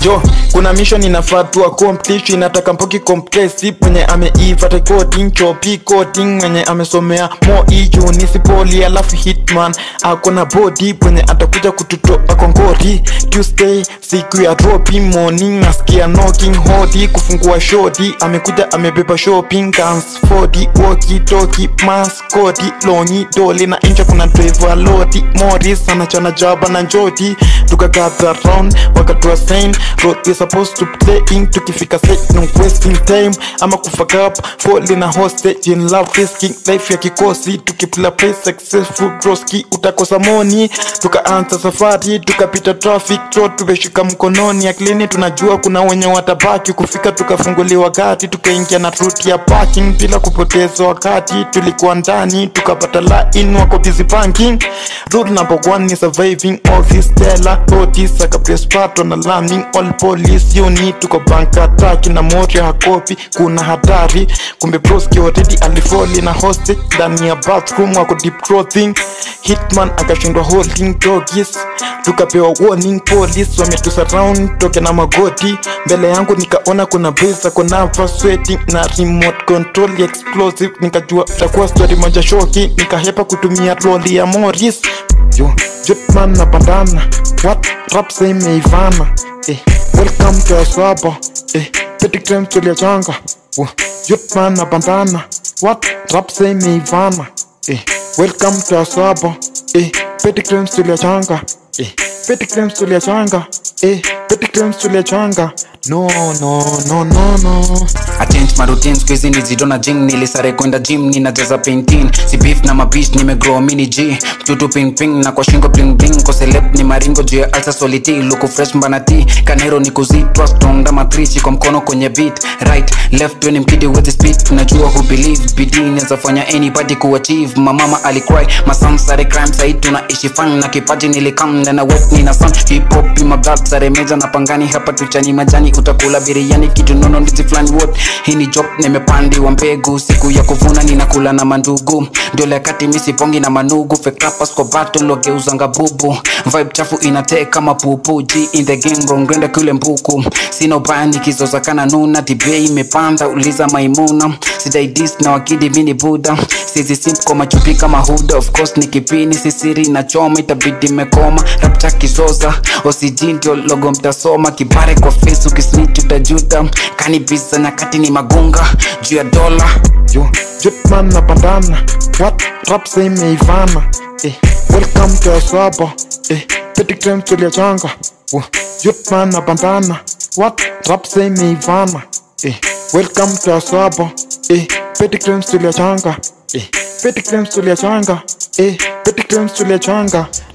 jo kuna mission inafaa tu accomplish inataka mpoki compressive mwenye ameiva recording chopi coding mwenye amesomea mo iyu nisipoli alafu hitman akona body mwenye atakuja kututoa kongori tuesday siku ya dropping morning nasikia knocking hodi kufungua shodi amekuja amebeba shopping guns 40 walkie talkie maskoti longi doli na incha kuna driver lodi moris anachana jaba na njoti tukagather round wakatua sign road we supposed to play in tukifika set no wasting time ama kufuck up fall in a hostage in love risking life ya kikosi tukipula play successful broski utakosa moni tukaanza safari tukapita traffic road tumeshika mkononi aklini tunajua kuna wenye watabaki kufika tukafunguliwa gati tukaingia na route ya parking bila kupoteza wakati tulikuwa ndani tukapata line wako busy banking rule number one ni surviving all this tela notice akapress pato na landing all police unit tuko bank attack na mori hakopi kuna hatari kumbe broski already alifoli na hostage ndani ya bathroom wako deep clothing hitman akashindwa holding doggies tukapewa warning police wametusurround toke na magoti mbele yangu nikaona kuna besa konava sweating na remote control ya explosive nikajua itakuwa story moja shoki nikahepa kutumia loli ya moris yo jutman na bandana what rap say imeivana eh, welcome to asaba eh, petikrem tuliachanga oh, jutman na bandana what rap say imeivana eh, welcome to asaba eh, petikrem tuliachanga eh, petikrem tuliachanga eh, petikrem tuliachanga no no no no no I change my routine squeeze nizidona jing nilisare kwenda gym ninajaza painting si beef na mabish nimegrow mini g mtutu ping ping na kwa shingo bling bling ko celeb ni maringo juu ya alsa soliti luku fresh mbanati kanero ni kuzitwa strong dama trichi kwa mkono kwenye beat right left when mkidi with the speed tunajua who believe bidii inaweza fanya anybody kuachieve mamama alicry masam sare crime sahii tunaishi fan na kipaji nilikam na wet nina sun hip hop in my blood sare meja na pangani hapa tuchani majani utakula biriani kitu nono ndizi flani what hii ni job nimepandiwa mbegu siku ya kuvuna ninakula na mandugu ndio lekati misipongi na manugu fekrapas kwa battle wageuzanga bubu vibe chafu inatee kama pupu g in the game rongrenda kule mbuku sina ubaya nikizoza kana nuna dibei imepanda uliza maimuna sidaidis na wakidi mini buda sizi simp kwa machupi kama huda of course ni kipini sisiri na choma itabidi mekoma rapcha kizoza OCG ndio logo mtasoma kibare kwa face ukisnitch utajuta kanibisa nyakati ni magunga juu ya dola yo jutman na bandana what rap say imeivana eh, welcome to asaba eh, petikrem tuliachanga oh, jutman na bandana what rap say imeivana eh, welcome to asaba eh, petikrem tuliachanga eh, petikrem tuliachanga eh, petikrem tuliachanga